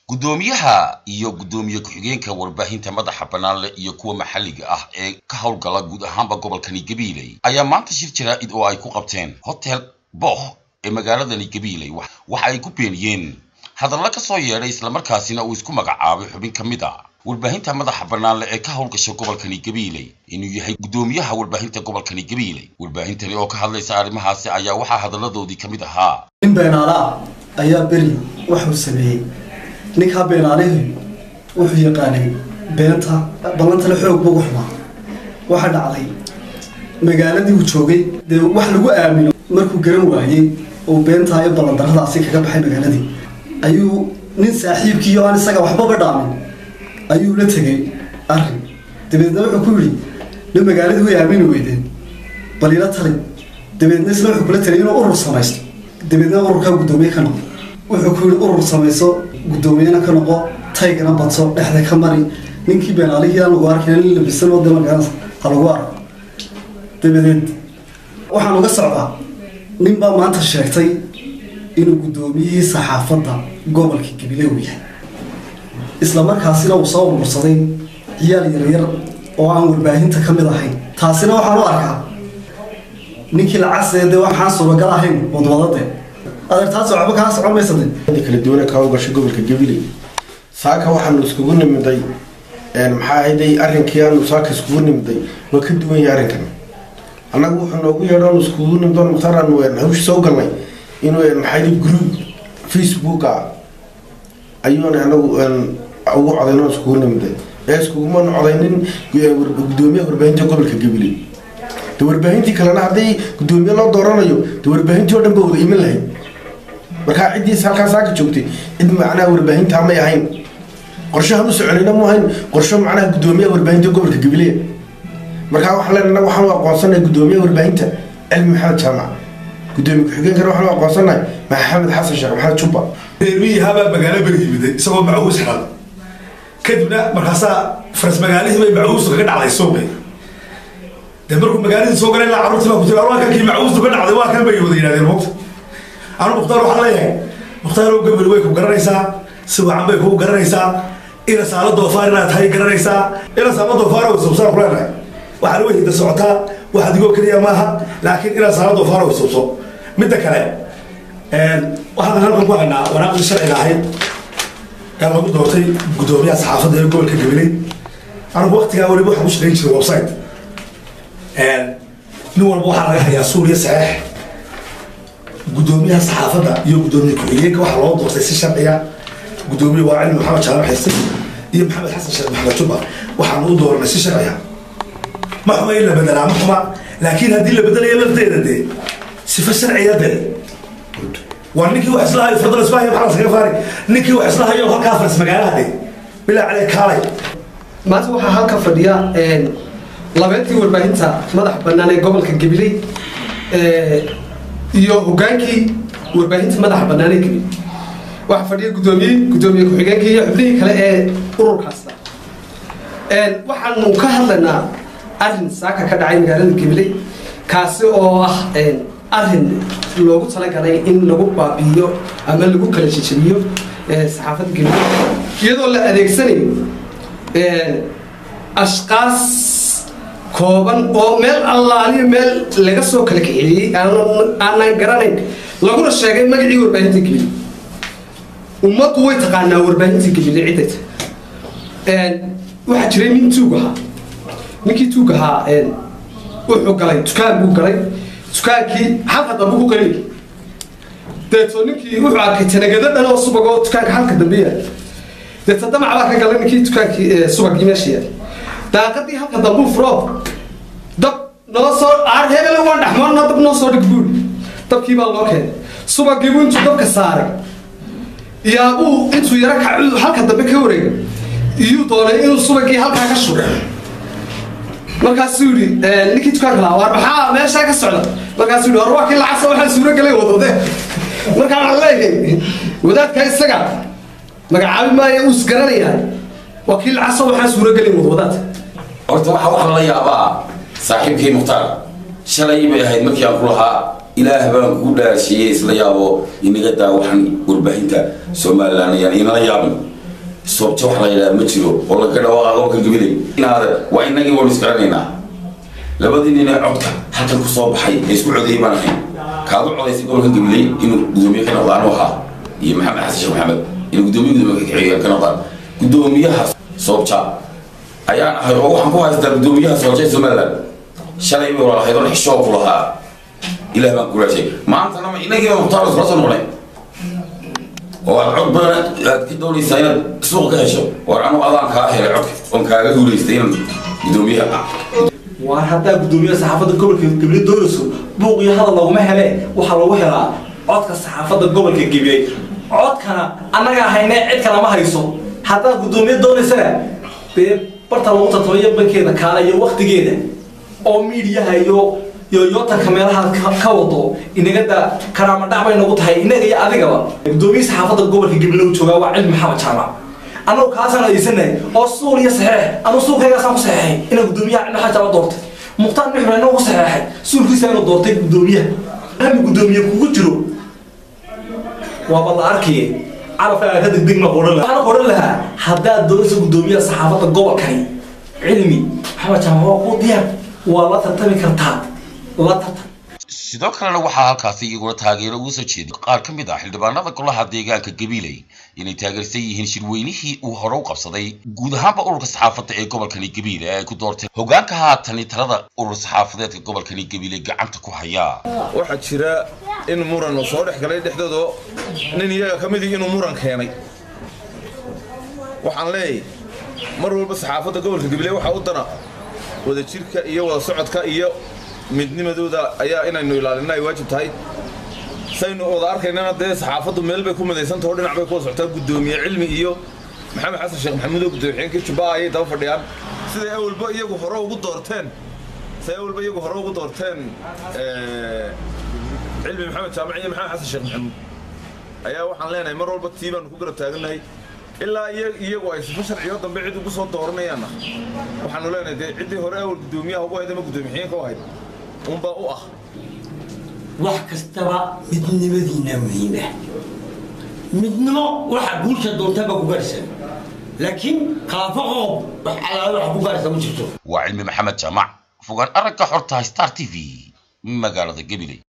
guddoomiyaha iyo guddoomiye ku-xigeenka warbaahinta madaxa bannaan leh iyo kuwa maxalliga ah ee ka howlgala guud ahaanba gobolkani gabiiley ayaa maanta shir jaraa'id oo ay ku qabteen hotel booh ee magaaladani gabiiley waxa ay ku beeniyeen hadalla ka soo yeedhay islamarkaasina uu isku magacaabay xubin ka mid a warbaahinta madaxa bannaan leh ee ka howlgasha gobolkani gabiiley inuu yahay guddoomiyaha warbaahinta gobolkani gabiiley warbaahintani oo ka hadlaysa arrimahaasi ayaa waxaa hadalladoodii ka mid ahaa nin beenaale ah ayaa beri waxuu sameeyey ninkaa beenaalihii wuxuu yaqaanay beenta ballantale xoog bugu xumaa waxaa dhacday magaaladii uu joogay dee wax lagu aamino markuu garan waayey oo beentaa iyo ballandarradaasi kaga baxay magaaladii ayuu nin saaxiibkiiyo aan isaga waxbaba dhaamin ayuu la tegay arrin dabeedna wuxuu ku yidhi nin magaaladii way aamini weydeen bal ila tali dabeedna isna wuxuu kula taliyay inuu urur samaysto dabeedna ururkaa guddoomiye ka noqo wuxuu ku yidhi urur samayso guddoomiyena ka noqo taygana badso dhexda ka mari ninkii beenaalihii aan lagu arkayna nin labisan oo de markaas ha lagu arko dabadeed waxaan uga socdaa nin baa maanta sheegtay inuu guddoomiyihii saxaafadda gobolka gabile uu yahay isla markaasina uu soo urursaday ciyaal yaryar oo aan warbaahinta ka mid ahayn taasina waxaan u arkaa ninkii lacagse dee waxaan suuragal ahayn wadwadade adeer taas waxba kaa socon maysade kala duwana ka howlgasha gobolka gabiley saaka waxaanu iskugu nimiday maxaa ahayday arrinkii aanu saaka iskugu nimiday waa ka duwan yahay arrinkan annagu wuxuu noogu yeedhoon iskugu nimdoon mukhtaar aanu hawshi soo galnay inuu maxaa group facebooka ayuuna anagu ugu codayno iskugu nimiday ee iskugumanu codaynin guddoomiyaha warbaahinta gobolka gabiley de warbaahintii kalena hadday guddoomiye loo dooranayo de warbaahintii o dhan ba wada iman lahayd markaa ciddiis halkaa saaka joogtay cid macnaha warbaahinta may ahayn qorshahan u soconayna mu ahayn qorsho macnaha guddoomiyaha warbaahinta gobolka gabileya markaa waxaan leenahay waxaan u aqoonsanay guddoomiyaha warbaahinta cilmi maxamed jaamac guddoomiye ku-xigeenkana waxaan u aqoonsannahay maxamed xasan sheekh maxamed jubba reermihii habaa magaalo beri yimiday isagoo macuus xiran kadibna markaasaa faras magaalihii bay macuustu kaga dhacday suuqi dee markuu magaaladii soo galay ilaa carruurtii baa ku jira waa kankii macuustu ka dhacday waa kan bay wada yidhahdeen moogta anu mukhtaar waxaan leeyahay mukhtaaroo gabel way ku garanaysaa si wacan bay kugu garanaysaa ina saalo doofaar inaad tahay garanaysaa ina saalo doofaar way subsaan ku leenahay waxaana way hidda socotaa wax adigoo keliya maaha laakiin ina saalo doofaar way subso midda kale waxaan halkan ku haynaa wanaaqdii sharciga ahayd ee lagu doortay guddoomiyaha saxaafadda ee gobolka gabiley anigu waktigaa weliba waxaan ku shaqayn jiray website nin walba waxaa laga hayaa suuriya saxeex guddoomiyaha saxaafadda iyo guddoomiye ku-xigeenka waxaa loo doortay si sharciya guddoomiye waa cilmi maxamed jaamac xiste iyo maxamed xasan sheekh maxamed jubba waxaanu u dooranay si sharciya ma xuma in la bedelaa ma xuma laakiin haddii la bedelayo lafteeda dee sifa sharciya dee waa ninkii wax islahayo fadal ismaahiy maxamed saga faari ninkii wax islahayo halkaa faras magaalaha dee bilaa calee kaalay maanta waxaa halka fadhiya labeentii warbaahinta madax bannaan ee gobolka gabiley iyo hogaankii warbaahinta madaxa bannaan ee gabiley waxaa fadhiya guddoomiye guddoomiye ku-xigeenkii iyo xubnihii kale ee ururkaasa waxaanu ka hadlaynaa arrin saaka ka dhacay magaalada gabiley kaasi oo ah arrin loogu talagalay in lagu baabi'iyo ama lagu kala jejebiyo saxaafadda gabiley iyadoo la adeegsanayo ashqaas kooban oo meel allaaliyo meel laga soo kala kaxeeyey aanan garanayn laguna sheegay magacii warbaahinta gabiley ummaddu way taqaanaa warbaahinta gabiley ciddayta waxaa jiray nin tuug ahaa ninkii tuug ahaa wuxuu galay dukaan buu galay dukaankii halka dambe ku qalay deeto ninkii wuxuu arkay tanagado dhan oo subag oo dukaanka halka dambe yaal deeto damac baa ka galay ninkii dukaankii subagii meesha yaal daaqadii halka dambuu furo dab noo soo aar hebele waan dhexmoonna dab noo soo dhig buuri dabkii baa loo keenay subagiibuu intuu dabka saaray yaabuu intuu yaro kacu halka dambe ka wareega iyuu doonay inuu subagii halkaa ka shugo markaasuu yidhi ninkii dukaanka lahaa waar maxaa meeshaa ka socda markaasuu yidhi war waa kii lacagsa waxaan suuro galay wadode markaa waxaan leeyahay wadaadka isaga magacaabi maayo uu isgaranayaa waa kii lacagsa waxaan suuro galay wadwadaad horta waxaa waxaa lala yaabaa saaxiibkii mukhtaar shalay bay ahayd markii aan ku lahaa ilaah baan kugu dhaarsiiyey isla yaabo inaga daa waxan warbaahinta somalilan ayaan inala yaabin soobja wax la yidhaha ma jiro oo laga dhawaaqa gobolka gabiley inaade waa inagii waynu isgaranaynaa labadii nin ee codka halkan ku soo baxay ee isku codeeyey baan ahayn kaadu codaysay gobolka gabiley inuu gudoomiye ka noqda anu ahaa iyo maxamed xasan sheekh maxamed inuu gudoomiye gudoomiye kaxeeya ka noqdaan gudoomiyaha soobja ayaan ahay oo waxaan ku haystaa gudoomiyaha soobja ee somaliland shalay bay walaalahayd oo xishoo ku lahaa ilaah baan kulaashay maantana ma inagii baa mukhtaar iskula soo noqonay oo aad cod badan aad ka doonaysaa inaad suuq ka hesho war anu adaan kaa helay codka oon kaaga guulaystay inaan gudoomiyaha waar haddaa guddoomiyaha saxaafadda gobolka gabiley doonayso buuq iyo hadal laguma hele waxaa lagu helaa codka saxaafadda gobolka gabiley codkana annagaa haynee cid kalama hayso haddaa guddoomiye doonaysana dee barta lagu tartamayo bankeeda kaala iyo waktigeeda oo miidiyaha iyo iyo yootanka meelaha ka ka wado inagada karaama dhac bay nagu tahay inaga iyo adigaba guddoomiye saxaafadda gobolka gabiley uu joogaa waa cilmi maxamed jaamac annagu kaasaan adeysanahay oo suul iyo saxeex anu suulkaygaasaan ku saxeexay inaan guddoomiyaha cilmi maxamed jaamac doortay mukhtaar nuxur inagu ku saxeexay suulkiisa inuu doortay guddoomiyaha hami guddoomiye kugu jiro waaba la arkaye carabkaaga ka degdeg ma qoran lahaa waxaan qoran lahaa haddaad doonayso guddoomiyaha saxaafadda gobolkani cilmi maxamed jaamac waa kuu diyaar waa la tartami kartaa la tartam sidoo kalena waxaa halkaasi iyaguna taageero uga soo jeeday qaar ka mid ah xildhibaanada golaha deegaanka gabiley inay taageersan yihiin shirweynihii uu hore u qabsaday guud ahaanba ururka saxaafadda ee gobolkani gabiile ee ay ku doorteen hogaanka haatani talada urur saxaafadeedka gobolkani gabiile gacanta ku haya waxaa jira in muran uu soo dhex galay dhexdooda nin iyaga ka midii inuu muran keenay waxaan leeyahay mar walba saxaafadda gobolka gabiley waxaa u dana wada jirka iyo wada socodka iyo midnimadooda ayaa inaynu ilaalina ay waajib tahay saynu wada arkaynana dee saxaafaddu meel bay ku midaysantaho dhinac bay ku wada socotaa guddoomiye cilmi iyo maxamed xasan sheekh maxamuud oo guddoomiye jubba ayay daba fadhiyaan siday awalba iyagu hore ugu doorteen siday awalba iyagu hore ugu doorteen cilmi maxamed jaamac iyo maxamed xasan sheekh maxamuud ayaa waxaan leenahay mar walba tii baanu ku garab taagannahay ilaa iyagu ay sifo sharciyo dambe cid ugu soo dooranayaanna waxaanu leenahay dee ciddii hore awal guddoomiyaha ugu hayd ama guddoomiye-xigeenka u ahayd unbaa u ah wax kastaba midnimadiina muhiima midnimo waxa guusha doontaba ku gaarsan laakiin khilaafo qoob wax alaala waxa ku gaarsan ma jirto waa cilmi maxamed jaamac fogaan aragga xorta star t v magaalada gabiley